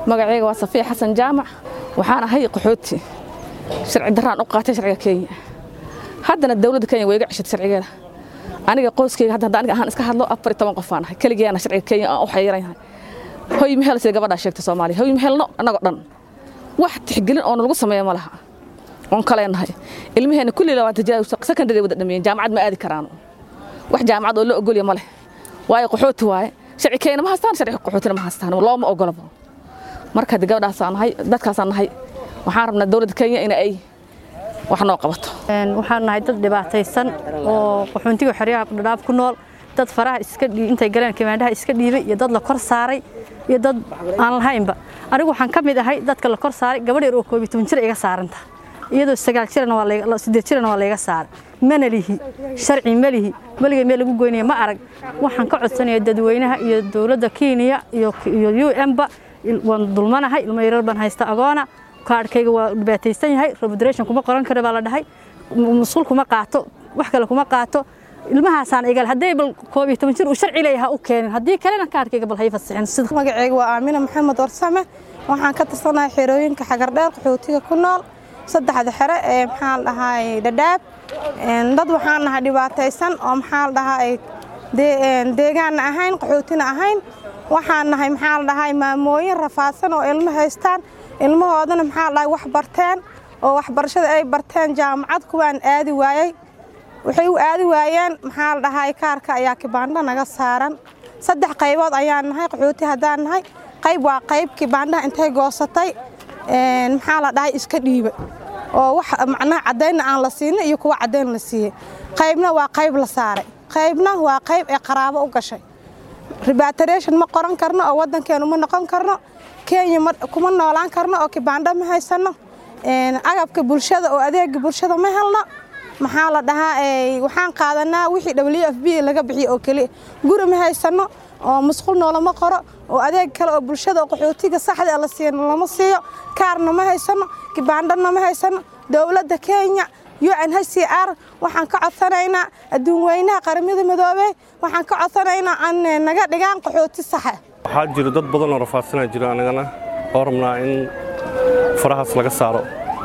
magacayga waa safiya xasan jaamac waxaan ahay qaxooti sharci daraan u qaatay sharciga kenya haddana dowladda kenya way iga ceshatay sharcigeeda aniga qoyskayga hadda hadda aniga ahaan iska hadlo afar iyo toban qof aan ahay keligeena sharciga kenya aan u xayiran yahay hoy mehel sida gabadhaa sheegtay soomaaliya hoy mehelno annagoo dhan wax tixgelin oo nalagu sameeya ma laha oon kaleenahay ilmaheena kulli labaad tajaawus secondary wada dhameeyeen jaamacad ma aadi karaan wax jaamacad oo la ogolya ma leh waayo qaxooti waaye sharci kenya ma haystaan sharci qaxootina ma haystaan looma ogolaba marka hadda gabadhaasaan nahay dadkaasaan nahay waxaan rabnaa dowladda kenya in ay wax noo qabato waxaan nahay dad dhibaataysan oo qaxoontiga xeryaha dhadhaaf ku nool dad faraha iska intay galeen kimaandhaha iska dhiibay iyo dad la kor saaray iyo dad aan lahaynba anigu waxaan ka mid ahay dadka la kor saaray gabadh yar oo koob iyo toban jir iga saaranta iyadoo sagaal jirana waa siddeed jirana waa layga saaray mana lihi sharci ma lihi weligay meel lagu goynaya ma arag waxaan ka codsanaya dadweynaha iyo dowladda kenya iyo u m-ba waan dulmanahay ilmo yarar baan haysta agoona kaadhkayga waa dhibaataysan yahay robodration kuma qoran kara baa la dhahay musqul kuma qaato wax kale kuma qaato ilmahaasaan igal hadday bal koob iyo toban jir uu sharci leeyaha u keenin haddii kalena kaadhkayga bal hay fasixin sida magacayga waa aamina maxamed warsame waxaan ka tirsanahay xerooyinka xagardheer qaxootiga ku nool saddexda xere ee maxaa la dhahay dhadhaab dad waxaan nahay dhibaataysan oo maxaa la dhahay deegaanna ahayn qaxootina ahayn waxaan nahay maxaa la dhahay maamooyin rafaadsan oo ilmo haystaan ilmahoodana maxaa la dhahay wax barteen oo waxbarashada ay barteen jaamacad kuwaan aadi waayey waxay u aadi waayeen maxaa la dhahay kaarka ayaa kibaandha naga saaran saddex qaybood ayaan nahay qaxooti haddaan nahay qayb waa qayb kibaandhaha intay goosatay maxaa la dhahay iska dhiiba oo wax macnaha caddaynna aan la siinay iyo kuwa caddayn la siiyey qaybna waa qayb la saaray qaybna waa qayb ee qaraabo u gashay rebateration ma qoran karno oo waddankeenu ma noqon karno kenya kuma noolaan karno oo kibaandho ma haysanno agabka bulshada oo adeega bulshada ma helno maxaa la dhahaa waxaan qaadanaa wixii w f b laga bixiyo oo keliya guri ma haysanno oo musqul noolama qoro oo adeeg kale oo bulshada oo qaxootiga saxda la siiyo lama siiyo kaarna ma haysanno kibaandhana ma haysanno dowladda kenya unhcr waxaan ka codsanaynaa adduun weynaha qaramada midoobey waxaan ka codsanaynaa an naga dhigaan qaxooti saxa waxaa jiro dad badan oo rafaadsanaa jiro anagana oo rabnaa in farahaas laga saaro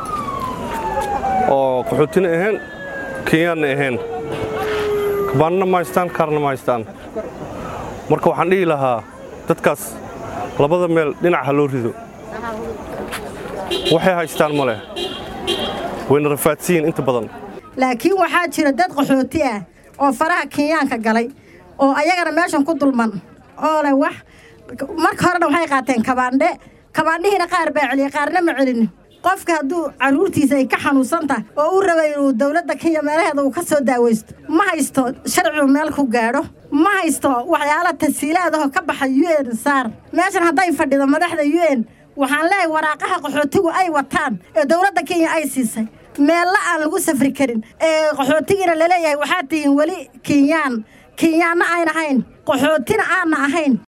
oo qaxootina ahayn kenyaanna ahayn kabaanna ma haystaan kaarna ma haystaan marka waxaan dhihi lahaa dadkaas labada meel dhinac ha loo rido waxay haystaan ma leh wayna rafaadsiyiin inta badan laakiin waxaa jira dad qaxooti ah oo faraha kenyaanka galay oo ayagana meeshan ku dulman oo leh wax marka horena waxay qaateen kabaandhe kabaandhihiina qaar baa celiyey qaarna ma celin qofka hadduu carruurtiisa ay ka xanuunsan tahay oo u rabay inuu dowladda kenya meelaheeda uu ka soo daawaysto ma haysto sharcigu meel ku gaadho ma haysto waxyaala tasiilaadahoo ka baxa u n saar meeshan hadday fadhido madaxda u n waxaan leeyahay waraaqaha qaxootigu ay wataan ee dowladda kenya ay siisay meella aan lagu safri karin ee qaxootigiina laleeyahay waxaad tihiin weli kenyaan kenyaanna ayn ahayn qaxootina aanna ahayn